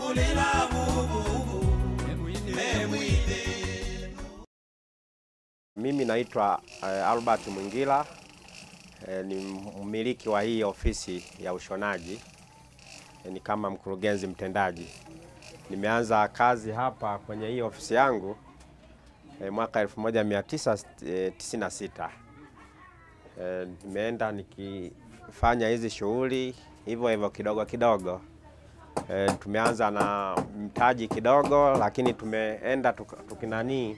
Mimi naitwa eh, Albert Mwingila eh, ni mmiliki wa hii ofisi ya ushonaji eh, ni kama mkurugenzi mtendaji. Nimeanza kazi hapa kwenye hii ofisi yangu eh, mwaka 1996. Eh, nimeenda nikifanya hizi shughuli hivyo hivyo kidogo kidogo. E, tumeanza na mtaji kidogo, lakini tumeenda tuk- tukinanii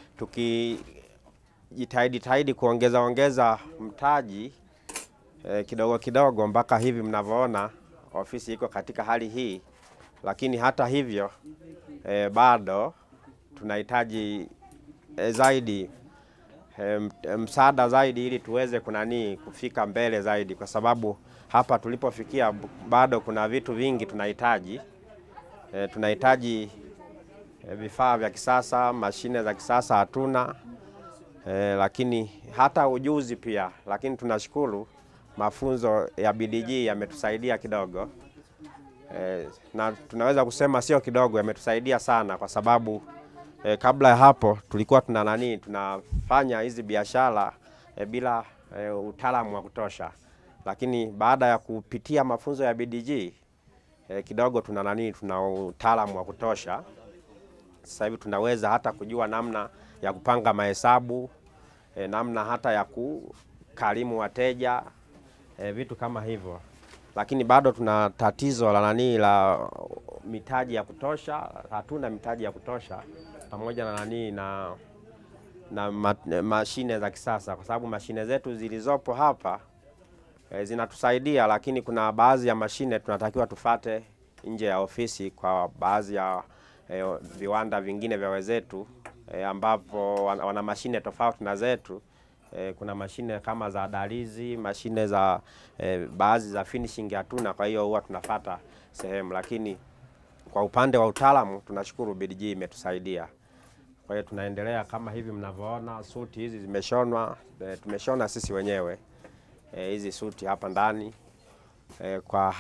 tukijitahidi tahidi kuongeza ongeza mtaji e, kidogo kidogo mpaka hivi mnavyoona ofisi iko katika hali hii, lakini hata hivyo e, bado tunahitaji e, zaidi e, m- e, msaada zaidi ili tuweze kunanii kufika mbele zaidi, kwa sababu hapa tulipofikia b- bado kuna vitu vingi tunahitaji. E, tunahitaji e, vifaa vya kisasa, mashine za kisasa hatuna e, lakini hata ujuzi pia, lakini tunashukuru mafunzo ya BDG yametusaidia kidogo e, na tunaweza kusema sio kidogo, yametusaidia sana kwa sababu e, kabla ya hapo tulikuwa tuna nani tunafanya hizi biashara e, bila e, utaalamu wa kutosha, lakini baada ya kupitia mafunzo ya BDG e, kidogo tuna nani tuna utaalamu wa kutosha. Sasa hivi tunaweza hata kujua namna ya kupanga mahesabu e, namna hata ya kukarimu wateja e, vitu kama hivyo, lakini bado tuna tatizo la nani la mitaji ya kutosha. Hatuna mitaji ya kutosha pamoja na nani na na ma, mashine za kisasa, kwa sababu mashine zetu zilizopo hapa e, zinatusaidia, lakini kuna baadhi ya mashine tunatakiwa tufate nje ya ofisi kwa baadhi ya e, viwanda vingine vya wenzetu e, ambapo wana, wana mashine tofauti na zetu. E, kuna mashine kama za dalizi, mashine za e, baadhi za finishing hatuna, kwa hiyo huwa tunafata sehemu, lakini kwa upande wa utaalamu tunashukuru BDG imetusaidia. Kwa hiyo tunaendelea kama hivi mnavyoona, suti hizi zimeshonwa, e, tumeshona sisi wenyewe e, hizi suti hapa ndani e, kwa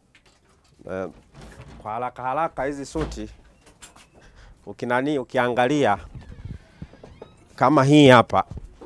e, kwa haraka haraka hizi suti ukinani ukiangalia kama hii hapa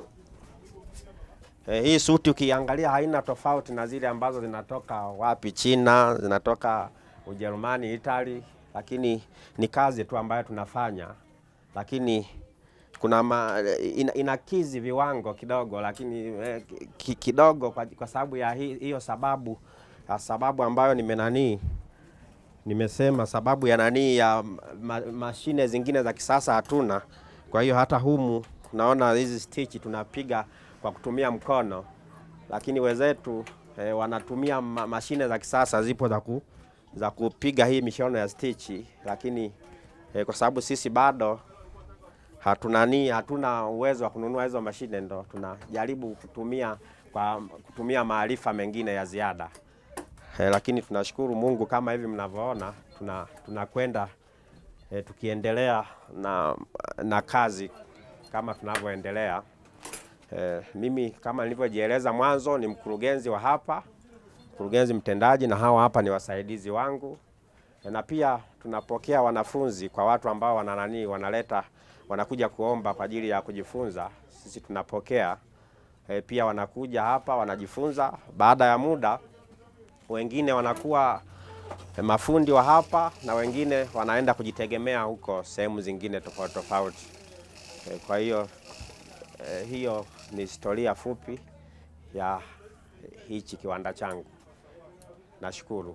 e, hii suti ukiangalia haina tofauti na zile ambazo zinatoka wapi, China, zinatoka Ujerumani, Italy, lakini ni kazi tu ambayo tunafanya, lakini kuna ma, ina, inakizi viwango kidogo, lakini eh, ki, kidogo kwa, kwa sababu ya hi- hiyo sababu ya sababu ambayo nimenanii nimesema sababu ya nani ya ma, mashine zingine za kisasa hatuna. Kwa hiyo hata humu naona hizi stitch tunapiga kwa kutumia mkono, lakini wenzetu eh, wanatumia ma, mashine za kisasa zipo za, ku, za kupiga hii mishono ya stitch, lakini eh, kwa sababu sisi bado hatunani hatuna uwezo wa kununua hizo mashine, ndo tunajaribu kutumia kwa kutumia maarifa mengine ya ziada. Eh, lakini tunashukuru Mungu kama hivi mnavyoona tuna tunakwenda eh, tukiendelea na, na kazi kama tunavyoendelea. Eh, mimi kama nilivyojieleza mwanzo ni mkurugenzi wa hapa, mkurugenzi mtendaji, na hawa hapa ni wasaidizi wangu eh, na pia tunapokea wanafunzi kwa watu ambao wana nani wanaleta wanakuja kuomba kwa ajili ya kujifunza, sisi tunapokea eh, pia wanakuja hapa wanajifunza. Baada ya muda wengine wanakuwa eh, mafundi wa hapa na wengine wanaenda kujitegemea huko sehemu zingine tofauti tofauti. Eh, Kwa hiyo eh, hiyo ni historia fupi ya hichi kiwanda changu. Nashukuru.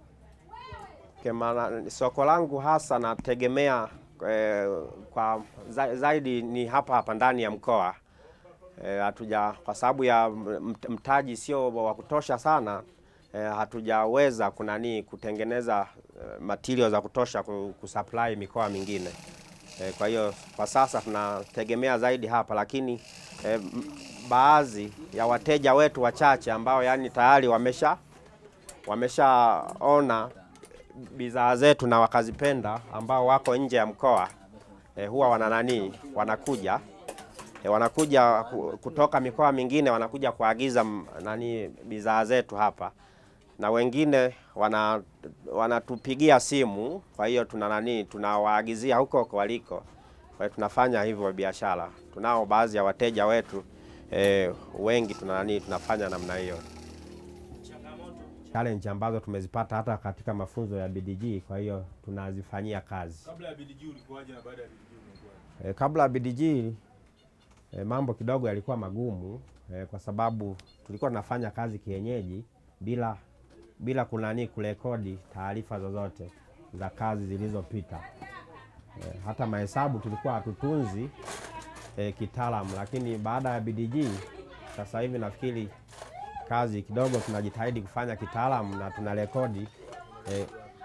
Kema, soko langu hasa nategemea eh, kwa za- zaidi ni hapa hapa ndani ya mkoa eh, hatuja kwa sababu ya mt- mtaji sio wa kutosha sana eh, hatujaweza kunani kutengeneza eh, material za kutosha ku- kusupply mikoa mingine eh, kwa hiyo kwa sasa tunategemea zaidi hapa, lakini eh, m- baadhi ya wateja wetu wachache ambao yani tayari wamesha wameshaona bidhaa zetu na wakazipenda, ambao wako nje ya mkoa eh, huwa wana nani wanakuja e, wanakuja ku- kutoka mikoa mingine wanakuja kuagiza m- nani bidhaa zetu hapa na wengine wana wanatupigia simu, kwa hiyo tuna nani, tunawaagizia huko huko waliko. Kwa hiyo tunafanya hivyo biashara. Tunao baadhi ya wateja wetu e, wengi tuna nani, tunafanya namna hiyo. Challenge ambazo tumezipata hata katika mafunzo ya BDG, kwa hiyo tunazifanyia kazi. Kabla ya BDG ulikuwaje na baada ya BDG umekuwaje? E, kabla ya BDG e, mambo kidogo yalikuwa magumu e, kwa sababu tulikuwa tunafanya kazi kienyeji bila bila kunani kurekodi taarifa zozote za kazi zilizopita. E, hata mahesabu tulikuwa hatutunzi e, kitaalamu, lakini baada ya BDG sasa hivi nafikiri kazi kidogo tunajitahidi kufanya kitaalamu na tuna rekodi e,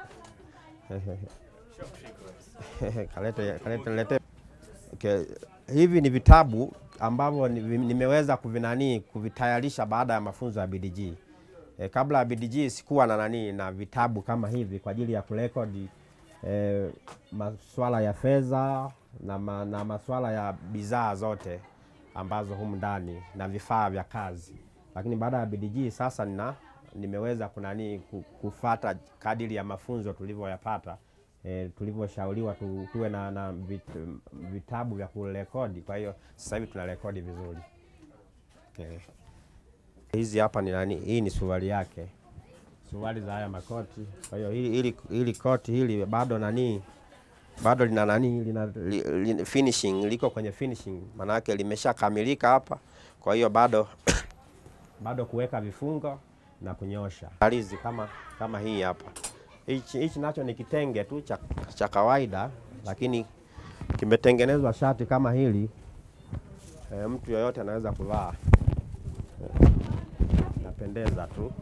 kalete, kalete, lete. Okay. Hivi ni vitabu ambavyo ni- nimeweza kuvinani kuvitayarisha baada ya mafunzo ya BDG. E, kabla ya BDG sikuwa na nani na vitabu kama hivi kwa ajili ya kurekodi e, masuala ya fedha na, ma, na masuala ya bidhaa zote ambazo humu ndani na vifaa vya kazi, lakini baada ya BDG sasa nina nimeweza kunani ku- kufata kadiri ya mafunzo tulivyoyapata e, tulivyoshauriwa tu, tuwe na, na vit, vitabu vya kurekodi. Kwa hiyo sasa hivi tuna rekodi vizuri okay. Hizi hapa ni nani? Hii ni suruali yake, suruali za haya makoti. Kwa hiyo hili, hili, hili koti hili bado nani bado lina nani lina, li, li, finishing liko kwenye finishing, maana yake limeshakamilika hapa. Kwa hiyo bado bado kuweka vifungo na kunyosha alizi kama kama hii hapa. Hichi hichi nacho ni kitenge tu cha, cha kawaida, lakini kimetengenezwa shati kama hili e, mtu yoyote anaweza kuvaa e, napendeza tu.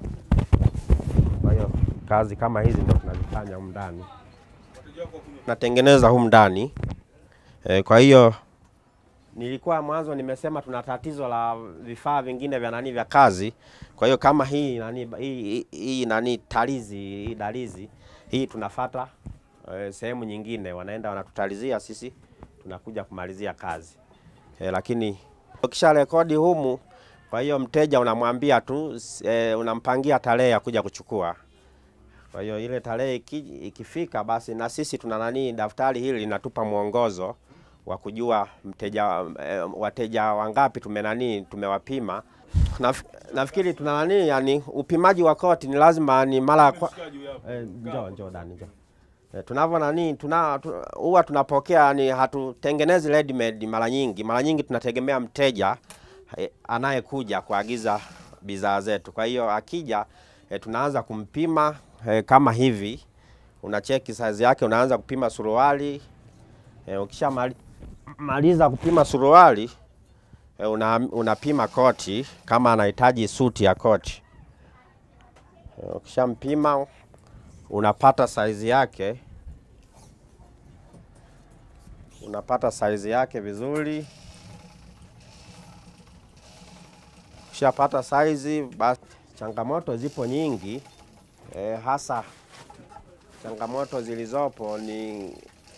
Kwa hiyo kazi kama hizi ndio tunazifanya humu ndani Wateja wako kuna natengeneza humu ndani e, kwa hiyo nilikuwa mwanzo nimesema tuna tatizo la vifaa vingine vya nani vya kazi. Kwa hiyo kama hii nani hii, hii, hii nani talizi hii dalizi hii tunafata e, sehemu nyingine wanaenda wanatutalizia sisi tunakuja kumalizia kazi e, lakini ukisha rekodi humu, kwa hiyo mteja unamwambia tu s- e, unampangia tarehe ya kuja kuchukua. Kwa hiyo ile tarehe iki- ikifika, basi na sisi tuna nani, daftari hili linatupa mwongozo wa kujua mteja eh, wateja wangapi tume nani tumewapima. Naf, nafikiri tuna nani, yani upimaji wa koti ni lazima ni mara ya kwa, mshikaji huyu hapa. Eh, njoo njoo Dani njoo. Eh, tunavyo nani tuna tu- huwa tunapokea ni hatutengenezi ready made mara nyingi. Mara nyingi tunategemea mteja eh, anayekuja kuagiza bidhaa zetu. Kwa hiyo akija eh, tunaanza kumpima eh, kama hivi. Unacheki size yake, unaanza kupima suruali. Eh, ukisha mali, maliza kupima suruali eh, una, unapima koti kama anahitaji suti ya koti. Eh, Ukishampima unapata saizi yake, unapata saizi yake vizuri. Ukishapata saizi, basi changamoto zipo nyingi e, hasa changamoto zilizopo ni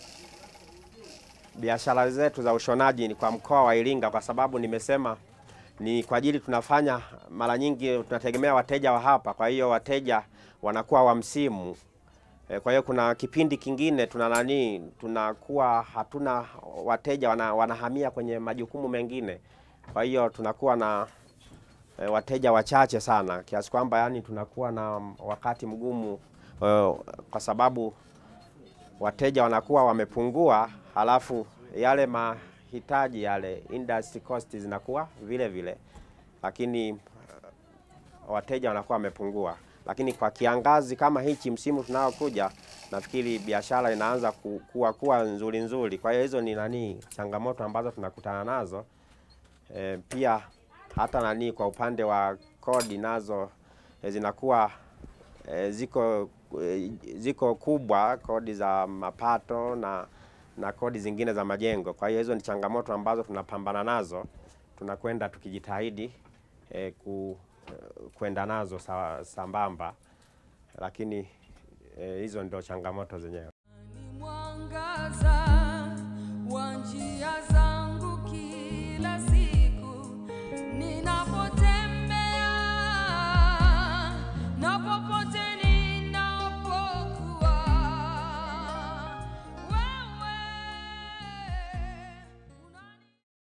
biashara zetu za ushonaji ni kwa mkoa wa Iringa, kwa sababu nimesema ni kwa ajili tunafanya mara nyingi tunategemea wateja wa hapa, kwa hiyo wateja wanakuwa wa msimu e, kwa hiyo kuna kipindi kingine tuna nani tunakuwa hatuna wateja wana, wanahamia kwenye majukumu mengine, kwa hiyo tunakuwa na e, wateja wachache sana kiasi kwamba yani tunakuwa na wakati mgumu e, kwa sababu wateja wanakuwa wamepungua, halafu yale mahitaji yale industry cost zinakuwa vile vile, lakini uh, wateja wanakuwa wamepungua. Lakini kwa kiangazi kama hichi, msimu tunaokuja, nafikiri biashara inaanza ku- kuwa kuwa nzuri nzuri. Kwa hiyo hizo ni nani changamoto ambazo tunakutana nazo e, pia hata nani kwa upande wa kodi nazo e, zinakuwa e, ziko e, ziko kubwa kodi za mapato na na kodi zingine za majengo. Kwa hiyo hizo ni changamoto ambazo tunapambana nazo, tunakwenda tukijitahidi e, ku, kwenda nazo sa, sambamba, lakini e, hizo ndio changamoto zenyewe. Ni mwangaza wa njia zangu kila